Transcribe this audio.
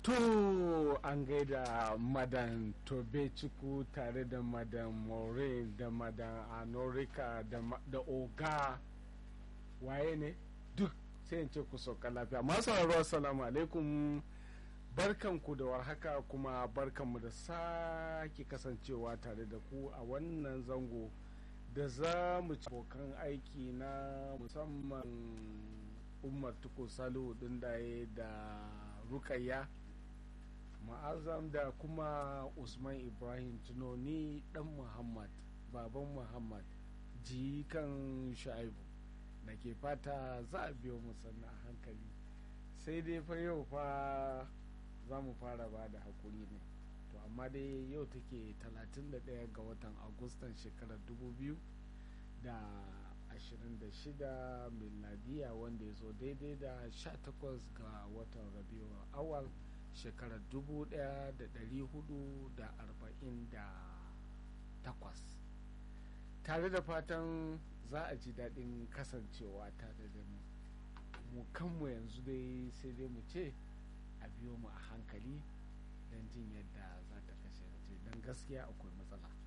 To an gaida madan Tobe Ciku tare da madan Maureen da madan Anorika da, da Oga waye ne duk sai in ce ku sauka lafiya. Masu sauraro assalamu alaikum barkanku da warhaka kuma barkanmu da sake kasancewa tare da ku a wannan zango da za mu ci abokan aiki na musamman umar tuko salihu dindaye da rukayya ma'azam da kuma usman ibrahim tunoni dan muhammad baban muhammad jikan sha'ibu da ke fata za a biyo musanna a hankali sai dai fa yau fa za mu fara ba da haƙuri ne to amma dai yau take 31 ga watan agustan shekarar 2000 da 26 miladiya wanda ya zo daidai da 18 ga watan rabiu awal shekarar 1448 tare da fatan za a ji daɗin kasancewa tare da mu mu kanmu yanzu dai sai dai mu ce a biyo mu a hankali don jin yadda za ta kasance don gaskiya akwai matsala